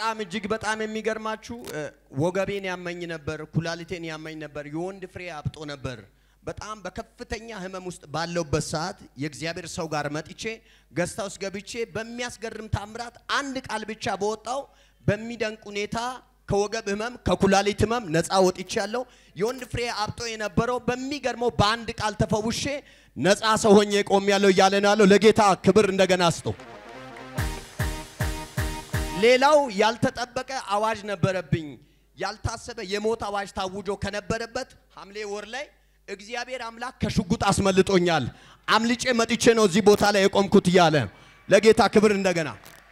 በጣም እጅግ በጣም የሚገርማችሁ እ፣ ወገቤን ያመኝ ነበር፣ ኩላሊቴን ያመኝ ነበር፣ የወንድ ፍሬ አብጦ ነበር። በጣም በከፍተኛ ህመም ውስጥ ባለውበት ሰዓት የእግዚአብሔር ሰው ጋር መጥቼ ገዝታ ውስጥ ገብቼ በሚያስገርም ታምራት አንድ ቃል ብቻ በወጣው በሚደንቅ ሁኔታ ከወገብ ህመም ከኩላሊት ህመም ነፃ ወጥቻለሁ። የወንድ ፍሬ አብጦ የነበረው በሚገርመው በአንድ ቃል ተፈውሼ ነፃ ሰው ሆኜ ቆሜያለሁ እያለ ነው ያለው። ለጌታ ክብር እንደገና ስጡ። ሌላው ያልተጠበቀ አዋጅ ነበረብኝ። ያልታሰበ የሞት አዋጅ ታውጆ ከነበረበት ሐምሌ ወር ላይ እግዚአብሔር አምላክ ከሽጉጥ አስመልጦኛል። አምልጬ መጥቼ ነው እዚህ ቦታ ላይ የቆምኩት እያለ ለጌታ ክብር እንደገና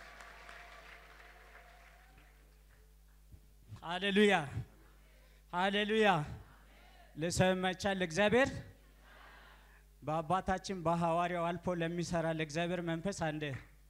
ሃሌሉያ ሃሌሉያ። ለሰው ይመቻል ለእግዚአብሔር በአባታችን በሐዋርያው አልፎ ለሚሰራ ለእግዚአብሔር መንፈስ አንድ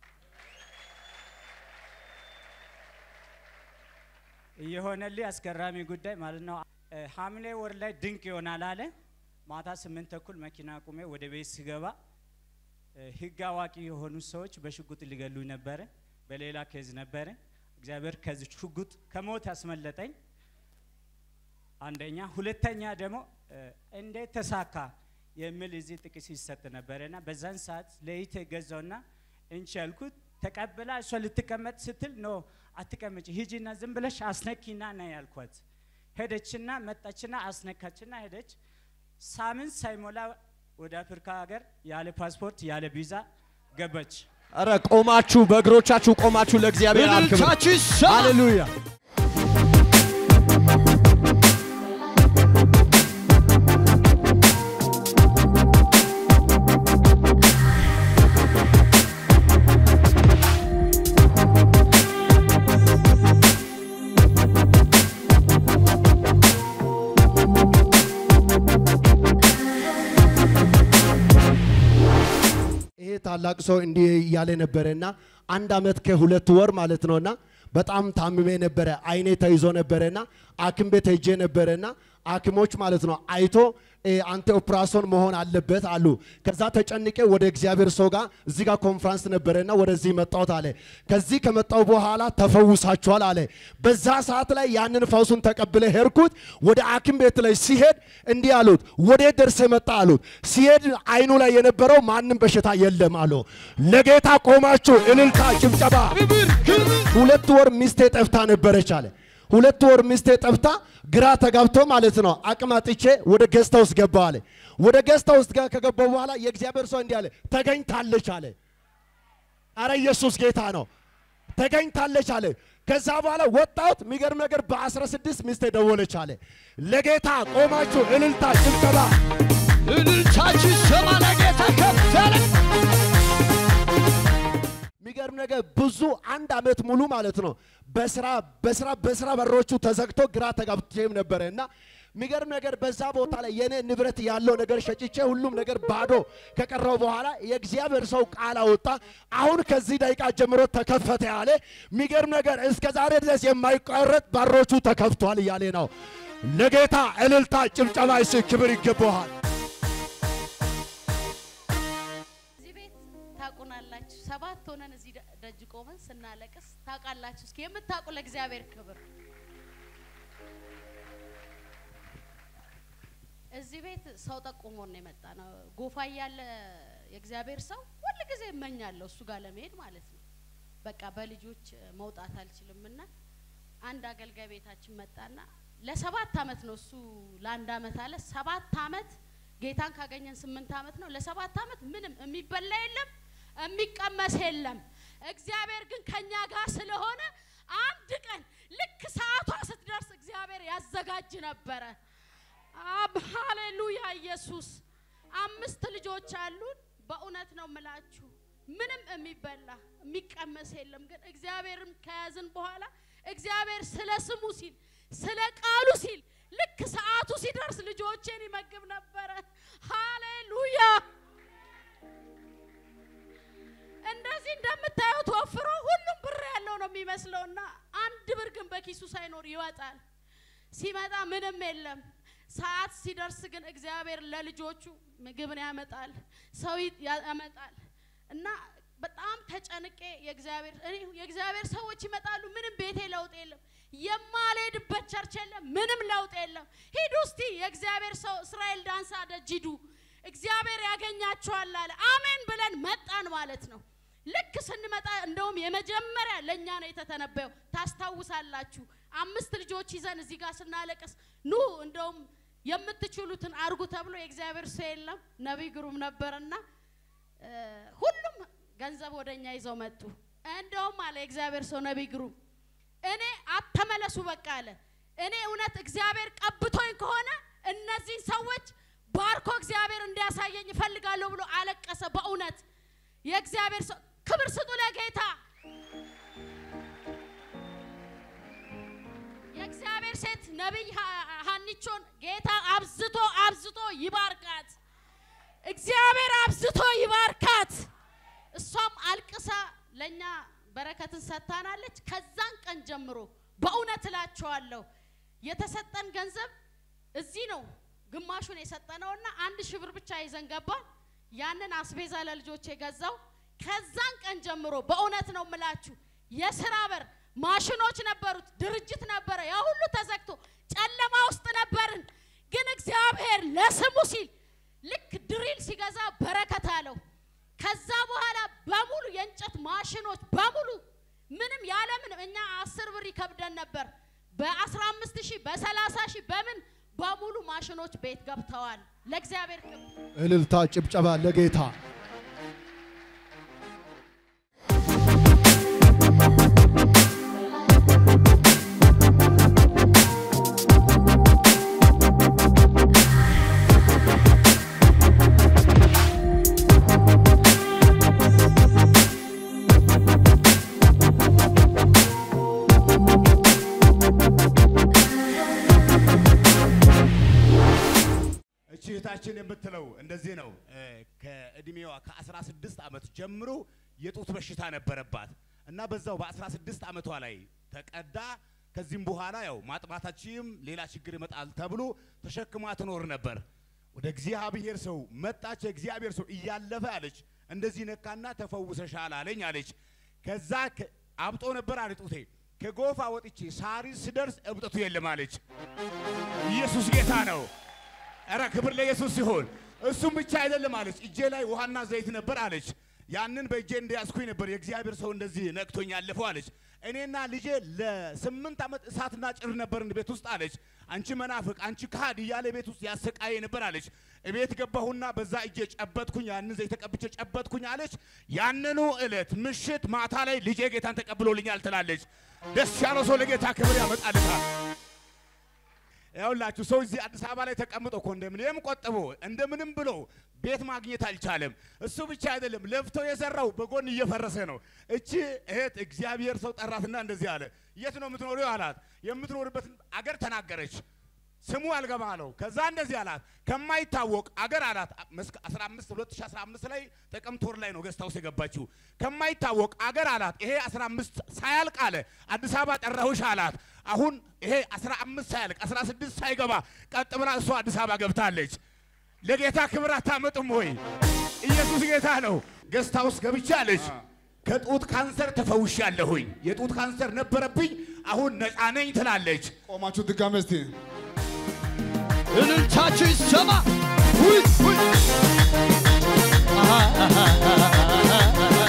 እየሆነልኝ አስገራሚ ጉዳይ ማለት ነው። እ፣ ሐምሌ ወር ላይ ድንቅ ይሆናል አለ። ማታ ስምንት ተኩል መኪና ቁሜ ወደ ቤት ስገባ እ፣ ህግ አዋቂ የሆኑ ሰዎች በሽጉጥ ሊገሉኝ ነበረ። በሌላ ኬዝ ነበረ። እግዚአብሔር ከዚህ ሽጉጥ ከሞት ያስመለጠኝ አንደኛ። ሁለተኛ ደግሞ እ፣ እንዴት ተሳካ የሚል እዚህ ጥቅስ ይሰጥ ነበረና በዛን ሰዓት ለይቴ ገዛውና እንቺ ያልኩት ተቀብላ እሷ ልትቀመጥ ስትል ኖ አትቀመጭ፣ ሂጂና ዝም ብለሽ አስነኪና ና ያልኳት። ሄደችና መጣችና አስነካችና ሄደች። ሳምንት ሳይሞላ ወደ አፍሪካ ሀገር ያለ ፓስፖርት ያለ ቪዛ ገባች። ኧረ ቆማችሁ በእግሮቻችሁ ቆማችሁ ለእግዚአብሔር አብ ክብር እልልታችሁ ይሰማ። ሃሌሉያ። ይሄ ታላቅ ሰው እንዲህ እያለ ነበረና አንድ አመት ከሁለት ወር ማለት ነውና በጣም ታምሜ ነበረ። አይኔ ተይዞ ነበረና ሐኪም ቤት ሄጄ ነበረና ሐኪሞች ማለት ነው አይቶ እ፣ አንተ ኦፕራሲዮን መሆን አለበት አሉ። ከዛ ተጨንቄ ወደ እግዚአብሔር ሰው ጋር እዚህ ጋር ኮንፍራንስ ነበረና ወደዚህ መጣሁት አለ። ከዚህ ከመጣሁ በኋላ ተፈውሳችኋል አለ። በዛ ሰዓት ላይ ያንን ፈውሱን ተቀብለ ሄድኩት። ወደ ሐኪም ቤት ላይ ሲሄድ እንዲህ አሉት፣ ወደ ደርሰ መጣ አሉት። ሲሄድ አይኑ ላይ የነበረው ማንም በሽታ የለም አሉ። ለጌታ ቆማችሁ እልልታ፣ ጭብጨባ። ክብር ክብር ሁለት ወር ሚስቴ ጠፍታ ነበረች አለ። ሁለት ወር ሚስቴ ጠፍታ ግራ ተጋብቶ ማለት ነው አቅም አጥቼ ወደ ገዝታ ውስጥ ገባ አለ። ወደ ገዝታ ውስጥ ጋር ከገባው በኋላ የእግዚአብሔር ሰው እንዲህ አለ፣ ተገኝታለች አለ። አረ ኢየሱስ ጌታ ነው። ተገኝታለች አለ። ከዛ በኋላ ወጣሁት። የሚገርም ነገር በ16 ሚስቴ ደወለች አለ። ለጌታ ቆማችሁ እልልታ ጭብጨባ እልልታችሁ ይሰማ። ለጌታ ከፍ ያለ የሚገርም ነገር ብዙ አንድ አመት ሙሉ ማለት ነው በስራ በስራ በስራ በሮቹ ተዘግቶ ግራ ተጋብቼም ነበረ እና የሚገርም ነገር በዛ ቦታ ላይ የኔ ንብረት ያለው ነገር ሸጭቼ ሁሉም ነገር ባዶ ከቀረው በኋላ የእግዚአብሔር ሰው ቃል አወጣ። አሁን ከዚህ ደቂቃ ጀምሮ ተከፈተ ያለ የሚገርም ነገር እስከ ዛሬ ድረስ የማይቋረጥ በሮቹ ተከፍቷል እያለ ነው። ለጌታ እልልታ ጭብጨባ፣ እሱ ክብር ይገባዋል። እዚህ ቤት ታውቁናላችሁ። ሰባት ሆነን እዚህ ደ- ደጅ ቆመን ስናለቅስ ታውቃላችሁ። እስኪ የምታውቁ ለእግዚአብሔር ክብር። እዚህ ቤት ሰው ጠቁሞን ነው የመጣ ነው። ጎፋ እያለ የእግዚአብሔር ሰው ሁል ጊዜ እመኛለሁ እሱ ጋር ለመሄድ ማለት ነው። በቃ በልጆች መውጣት አልችልም እና አንድ አገልጋይ ቤታችን መጣና ለሰባት አመት ነው እሱ ለአንድ አመት አለ። ሰባት አመት ጌታን ካገኘን ስምንት አመት ነው። ለሰባት አመት ምንም የሚበላ የለም የሚቀመስ የለም። እግዚአብሔር ግን ከኛ ጋር ስለሆነ አንድ ቀን ልክ ሰዓቷ ስትደርስ እግዚአብሔር ያዘጋጅ ነበረ። አብ ሃሌሉያ ኢየሱስ። አምስት ልጆች አሉን። በእውነት ነው ምላችሁ ምንም የሚበላ የሚቀመስ የለም። ግን እግዚአብሔርን ከያዝን በኋላ እግዚአብሔር ስለ ስሙ ሲል ስለ ቃሉ ሲል ልክ ሰዓቱ ሲደርስ ልጆቼን ይመግብ ነበረ። ሃሌሉያ እንደዚህ እንደምታዩት ወፍሮ ሁሉም ብር ያለው ነው የሚመስለውና አንድ ብር ግን በኪሱ ሳይኖር ይወጣል። ሲመጣ ምንም የለም። ሰዓት ሲደርስ ግን እግዚአብሔር ለልጆቹ ምግብን ያመጣል፣ ሰው ይ- ያመጣል እና በጣም ተጨንቄ የእግዚአብሔር እኔ የእግዚአብሔር ሰዎች ይመጣሉ፣ ምንም ቤቴ ለውጥ የለም፣ የማልሄድበት ቸርች የለም፣ ምንም ለውጥ የለም። ሂዱ እስቲ የእግዚአብሔር ሰው እስራኤል ዳንሳ ደጅ ሂዱ፣ እግዚአብሔር ያገኛችኋል አለ። አሜን ብለን መጣን ማለት ነው። ልክ ስንመጣ እንደውም የመጀመሪያ ለእኛ ነው የተተነበየው። ታስታውሳላችሁ፣ አምስት ልጆች ይዘን እዚህ ጋር ስናለቅስ ኑ እንደውም የምትችሉትን አርጉ ተብሎ የእግዚአብሔር ሰው የለም ነቢይ ግሩም ነበርና እ፣ ሁሉም ገንዘብ ወደ እኛ ይዘው መጡ። እንደውም አለ የእግዚአብሔር ሰው ነቢይ ግሩም እኔ አተመለሱ በቃ አለ። እኔ እውነት እግዚአብሔር ቀብቶኝ ከሆነ እነዚህን ሰዎች ባርኮ እግዚአብሔር እንዲያሳየኝ እፈልጋለሁ ብሎ አለቀሰ። በእውነት የእግዚአብሔር ሰው ክብር ስጡ ለጌታ። የእግዚአብሔር ሴት ነቢይ ሀ- ሀኒቾን ጌታ አብዝቶ አብዝቶ ይባርካት። እግዚአብሔር አብዝቶ ይባርካት። እሷም አልቅሳ ለእኛ በረከትን ሰጥታናለች። ከዛን ቀን ጀምሮ በእውነት እላቸዋለሁ የተሰጠን ገንዘብ እዚህ ነው ግማሹን የሰጠነውና አንድ ሺህ ብር ብቻ ይዘን ገባን። ያንን አስቤዛ ለልጆች የገዛው ከዛን ቀን ጀምሮ በእውነት ነው የምላችሁ የስራ በር ማሽኖች ነበሩት፣ ድርጅት ነበረ፣ ያ ሁሉ ተዘግቶ ጨለማ ውስጥ ነበርን። ግን እግዚአብሔር ለስሙ ሲል ልክ ድሪል ሲገዛ በረከት አለው። ከዛ በኋላ በሙሉ የእንጨት ማሽኖች በሙሉ ምንም ያለምንም እኛ አስር ብር ይከብደን ነበር። በአስራ አምስት ሺህ በሰላሳ ሺህ በምን በሙሉ ማሽኖች ቤት ገብተዋል። ለእግዚአብሔር ክብር እልልታ፣ ጭብጨባ ለጌታ። እቺ እህታችን የምትለው እንደዚህ ነው። እ፣ ከእድሜዋ ከ16 ዓመት ጀምሮ የጡት በሽታ ነበረባት እና በዛው በ16 ዓመቷ ላይ ተቀዳ። ከዚህም በኋላ ያው ማጥባታችም ሌላ ችግር ይመጣል ተብሎ ተሸክማ ትኖር ነበር። ወደ እግዚአብሔር ሰው መጣች። የእግዚአብሔር ሰው እያለፈ አለች እንደዚህ ነካና ተፈውሰሻል አለኝ አለች። ከዛ ከ- አብጦ ነበር አለ ጡቴ። ከጎፋ ወጥቼ ሳሪስ ስደርስ እብጠቱ የለም አለች። ኢየሱስ ጌታ ነው። ኧረ ክብር ለኢየሱስ ሲሆን እሱም ብቻ አይደለም አለች። እጄ ላይ ውሃና ዘይት ነበር አለች። ያንን በእጄ እንደያዝኩኝ ነበር የእግዚአብሔር ሰው እንደዚህ ነቅቶኝ ያለፈው አለች። እኔና ልጄ ለስምንት ዓመት እሳትና ጭር ነበርን ቤት ውስጥ አለች። አንቺ መናፍቅ፣ አንቺ ካህድ እያለ ቤት ውስጥ ያሰቃየ ነበር አለች። እቤት ገባሁና በዛ እጄ ጨበጥኩኝ፣ ያንን ዘይት ተቀብቼ ጨበጥኩኝ አለች። ያንኑ ዕለት ምሽት ማታ ላይ ልጄ ጌታን ተቀብሎልኛል ትላለች። ደስ ያለው ሰው ለጌታ ክብር ያመጣልታል። ያውላችሁ ሰው እዚህ አዲስ አበባ ላይ ተቀምጦ ኮንዶሚኒየም ቆጥቦ እንደምንም ብሎ ቤት ማግኘት አልቻለም። እሱ ብቻ አይደለም፣ ለፍቶ የሰራው በጎን እየፈረሰ ነው። እቺ እህት እግዚአብሔር ሰው ጠራትና እንደዚህ አለ፣ የት ነው የምትኖሪው አላት። የምትኖርበትን አገር ተናገረች። ስሙ አልገባ አለው። ከዛ እንደዚህ አላት፣ ከማይታወቅ አገር አላት። መስከ 15 2015 ላይ ጥቅምት ወር ላይ ነው ገስት ሃውስ የገባችው። ከማይታወቅ አገር አላት። ይሄ 15 ሳያልቅ አለ አዲስ አበባ ጠራሁሽ አላት። አሁን ይሄ 15 ሳያልቅ 16 ሳይገባ ቀጥ ብላ እሷ አዲስ አበባ ገብታለች። ለጌታ ክብር አታመጡም ወይ? ኢየሱስ ጌታ ነው። ገስት ሃውስ ገብቻለች። ከጡት ካንሰር ተፈውሻለሁኝ። የጡት ካንሰር ነበረብኝ፣ አሁን ነፃ ነኝ ትላለች። ቆማችሁ ድጋሜ እስቲ እልልታችሁ ይሰማ። ውይ ውይ አሃ አሃ አሃ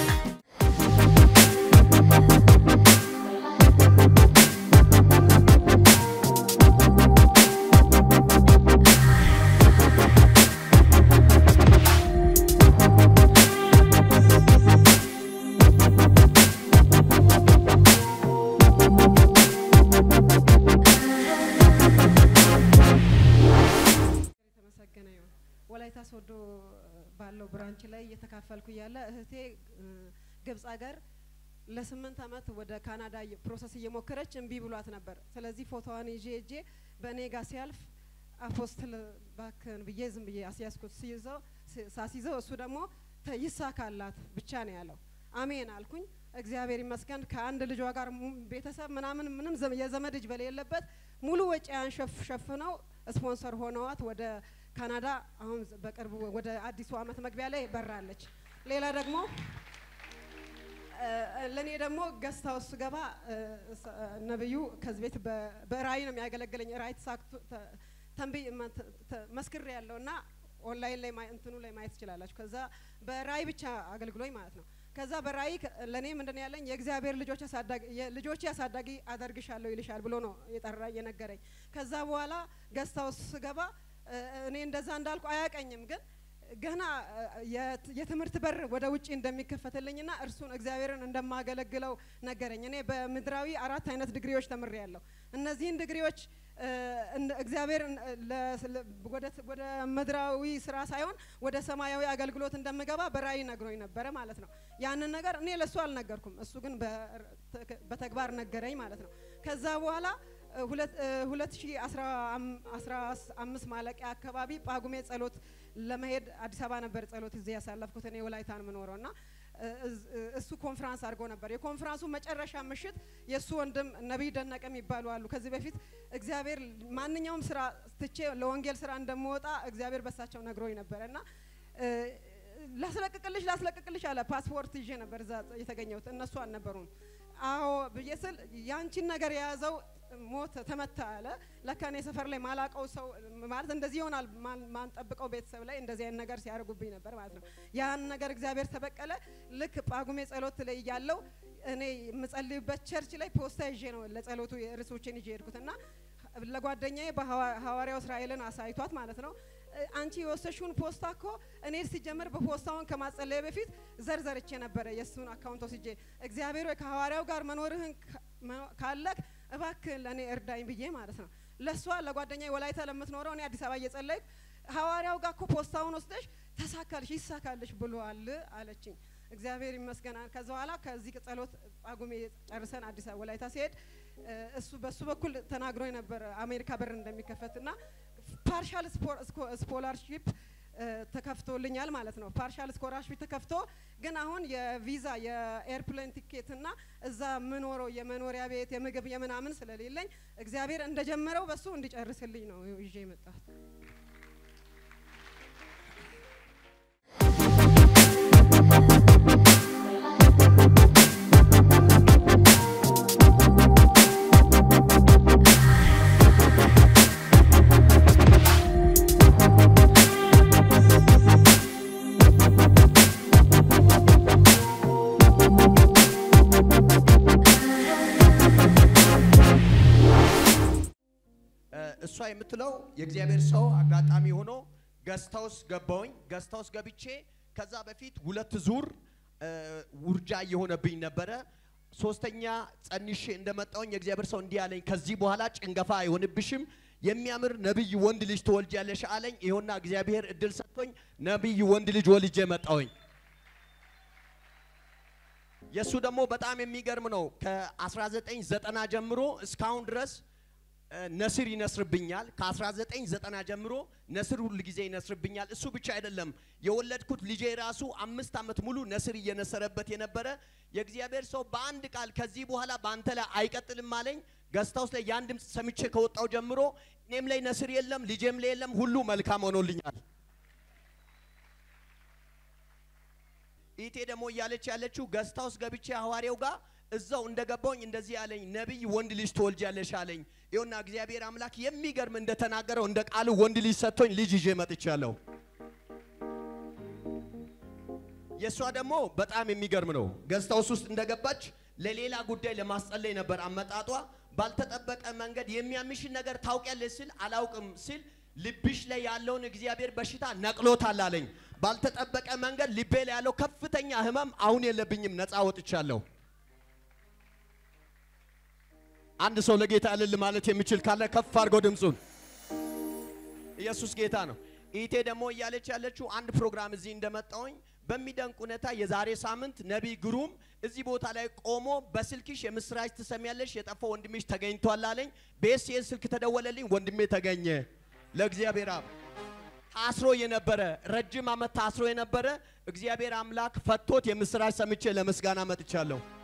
የተመሰገነ ይሁን። ወላይታ ሶዶ ባለው ብራንች ላይ እየተካፈልኩ እያለ እህቴ እ፣ ግብጽ ሀገር ለስምንት አመት ወደ ካናዳ እየ- ፕሮሰስ እየሞከረች እምቢ ብሏት ነበር። ስለዚህ ፎቶዋን ይዤ እጄ በእኔ ጋር ሲያልፍ አፖስትል ባክን ብዬ ዝም ብዬ አስያዝኩት። ሲይዘው ሲ- ሳስይዘው እሱ ደግሞ ተ- ይሳካላት ብቻ ነው ያለው። አሜን አልኩኝ። እግዚአብሔር ይመስገን ከአንድ ልጇ ጋር mu- ቤተሰብ ምናምን ምንም ዘመ- የዘመድ እጅ በሌለበት ሙሉ ወጪያን ሸፍ ሸፍነው ስፖንሰር ሆነዋት ወደ ካናዳ አሁን ዘ- በቅርቡ ወደ አዲሱ አመት መግቢያ ላይ በራለች። ሌላ ደግሞ ለእኔ ደግሞ ገስት ሀውስ ስገባ እ፣ ስ- ነብዩ ከዚህ ቤት በ- በራእይ ነው የሚያገለግለኝ። ራእይ ተሳክቶ ተ- ተንብይ ማ- ተ- ተ- መስክሬ ያለው እና ኦንላይን ላይ ማየ- እንትኑ ላይ ማየት ትችላላችሁ። ከዛ በራእይ ብቻ አገልግሎኝ ማለት ነው። ከዛ በራእይ ከ- ለእኔ ምንድን ነው ያለኝ የእግዚአብሔር ልጆች አሳዳጊ ልጆቼ አሳዳጊ አደርግሻለሁ ይልሻል ብሎ ነው የጠራ የነገረኝ። ከዛ በኋላ ገስት ሀውስ ስገባ እ፣ እኔ እንደዛ እንዳልኩ አያቀኝም ግን ገና እ፣ የት- የትምህርት በር ወደ ውጭ እንደሚከፈትልኝና እርሱን እግዚአብሔርን እንደማገለግለው ነገረኝ። እኔ በምድራዊ አራት አይነት ዲግሪዎች ተምሬያለሁ። እነዚህን ዲግሪዎች እ፣ እንደ- እግዚአብሔርን እ፣ ለ- ለ- ወደ ት- ወደ ምድራዊ ስራ ሳይሆን ወደ ሰማያዊ አገልግሎት እንደምገባ በራእይ ነግሮኝ ነበረ ማለት ነው። ያንን ነገር እኔ ለእሱ አልነገርኩም፣ እሱ ግን በ- ተ- በተግባር ነገረኝ ማለት ነው። ከዛ በኋላ ሁለት ሺ አስራ አምስት ማለቂያ አካባቢ ጳጉሜ ጸሎት ለመሄድ አዲስ አበባ ነበር ጸሎት እዚህ ያሳለፍኩት እኔ ወላይታን የምኖረው እና እዝ- እሱ ኮንፍራንስ አድርጎ ነበር። የኮንፍራንሱ መጨረሻ ምሽት የእሱ ወንድም ነቢይ ደነቀ የሚባሉ አሉ። ከዚህ በፊት እግዚአብሔር ማንኛውም ስራ ትቼ ለወንጌል ስራ እንደምወጣ እግዚአብሔር በሳቸው ነግሮኝ ነበረ እና እ፣ ላስለቅቅልሽ ላስለቅቅልሽ አለ። ፓስፖርት ይዤ ነበር እዛ የተገኘሁት፣ እነሱ አልነበሩም። አዎ ብዬ ስል ያንቺን ነገር የያዘው ሞት ተመታ አለ። ለካ እኔ ሰፈር ላይ ማላቀው ሰው ማለት እንደዚህ ይሆናል ማን- ማንጠብቀው ቤተሰብ ላይ እንደዚህ አይነት ነገር ሲያደርጉብኝ ነበር ማለት ነው። ያን ነገር እግዚአብሔር ተበቀለ። ልክ ጳጉሜ ጸሎት ላይ እያለው እኔ የምጸልይበት ቸርች ላይ ፖስታ ይዤ ነው ለጸሎቱ ርዕሶችን ይዤ ሄድኩት እና ለጓደኛዬ በሐዋርያው እስራኤልን አሳይቷት ማለት ነው እ፣ አንቺ የወሰሽውን ፖስታ እኮ እኔ ሲጀምር በፖስታውን ከማጸለየ በፊት ዘርዘርቼ ነበረ የእሱን አካውንት ወስጄ እግዚአብሔር ወይ ከሐዋርያው ጋር መኖርህን ካ- መ- ካለክ እባክህ ለእኔ እርዳኝ ብዬ ማለት ነው። ለእሷ ለጓደኛዬ ወላይታ ለምትኖረው እኔ አዲስ አበባ እየጸለይኩ ሐዋርያው ጋር እኮ ፖስታውን ወስደሽ ተሳካልሽ ይሳካልሽ ብሏል አለችኝ። እግዚአብሔር ይመስገን። ከዛ በኋላ ከዚህ ጸሎት ጳጉሜ ጨርሰን አዲስ አበባ ወላይታ ሲሄድ እ፣ እሱ በሱ በኩል ተናግሮ ነበር አሜሪካ በር እንደሚከፈት እና ፓርሻል ስኮላርሺፕ ተከፍቶልኛል ማለት ነው። ፓርሻል ስኮላርሺፕ ተከፍቶ ግን አሁን የቪዛ የኤርፕሌን ቲኬት እና እዛ የምኖረው የመኖሪያ ቤት የምግብ የምናምን ስለሌለኝ እግዚአብሔር እንደጀመረው በሱ እንዲጨርስልኝ ነው ይዤ የመጣሁት። እሷ የምትለው የእግዚአብሔር ሰው አጋጣሚ ሆኖ ገስታውስ ገባውኝ። ገስታውስ ገብቼ ከዛ በፊት ሁለት ዙር እ፣ ውርጃ እየሆነብኝ ነበረ። ሶስተኛ ጸንሼ እንደመጣውኝ የእግዚአብሔር ሰው እንዲህ አለኝ፣ ከዚህ በኋላ ጭንገፋ አይሆንብሽም፣ የሚያምር ነቢይ ወንድ ልጅ ትወልጃለሽ አለኝ። ይኸውና እግዚአብሔር እድል ሰጥቶኝ ነቢይ ወንድ ልጅ ወልጄ መጣውኝ። የእሱ ደግሞ በጣም የሚገርም ነው። ከ1990 ጀምሮ እስካሁን ድረስ እ፣ ነስር ይነስርብኛል። ከ1990 ጀምሮ ነስር ሁል ጊዜ ይነስርብኛል። እሱ ብቻ አይደለም፣ የወለድኩት ልጄ ራሱ አምስት ዓመት ሙሉ ነስር እየነሰረበት የነበረ የእግዚአብሔር ሰው በአንድ ቃል ከዚህ በኋላ በአንተ ላይ አይቀጥልም አለኝ። ገስታውስ ላይ ያን ድምፅ ሰምቼ ከወጣው ጀምሮ እኔም ላይ ነስር የለም፣ ልጄም ላይ የለም፣ ሁሉ መልካም ሆኖልኛል። ኢቴ ደግሞ እያለች ያለችው ገስታውስ ገብቼ ሐዋርያው ጋር እዛው እንደገባውኝ እንደዚህ አለኝ፣ ነቢይ ወንድ ልጅ ትወልጃለሽ አለኝ። ይኸውና እግዚአብሔር አምላክ የሚገርም እንደተናገረው እንደ ቃሉ ወንድ ልጅ ሰጥቶኝ ልጅ ይዤ መጥቻለሁ። የእሷ ደግሞ በጣም የሚገርም ነው። ገስታውስ ውስጥ እንደገባች ለሌላ ጉዳይ ለማስጸለይ ነበር አመጣጧ። ባልተጠበቀ መንገድ የሚያምሽን ነገር ታውቂያለሽ ስል አላውቅም ስል ልብሽ ላይ ያለውን እግዚአብሔር በሽታ ነቅሎታል አለኝ። ባልተጠበቀ መንገድ ልቤ ላይ ያለው ከፍተኛ ህመም አሁን የለብኝም፣ ነፃ ወጥቻለሁ። አንድ ሰው ለጌታ እልል ማለት የሚችል ካለ ከፍ አድርጎ ድምፁን። ኢየሱስ ጌታ ነው። ኢቴ ደግሞ እያለች ያለችው አንድ ፕሮግራም እዚህ እንደመጣውኝ በሚደንቅ ሁኔታ የዛሬ ሳምንት ነቢይ ግሩም እዚህ ቦታ ላይ ቆሞ በስልክሽ የምስራች ትሰሚያለሽ፣ የጠፋው ወንድምሽ ተገኝቷል አለኝ። በኤስኤስ ስልክ ተደወለልኝ፣ ወንድሜ ተገኘ። ለእግዚአብሔር አብ ታስሮ የነበረ ረጅም ዓመት ታስሮ የነበረ እግዚአብሔር አምላክ ፈቶት የምስራች ሰምቼ ለምስጋና መጥቻለሁ።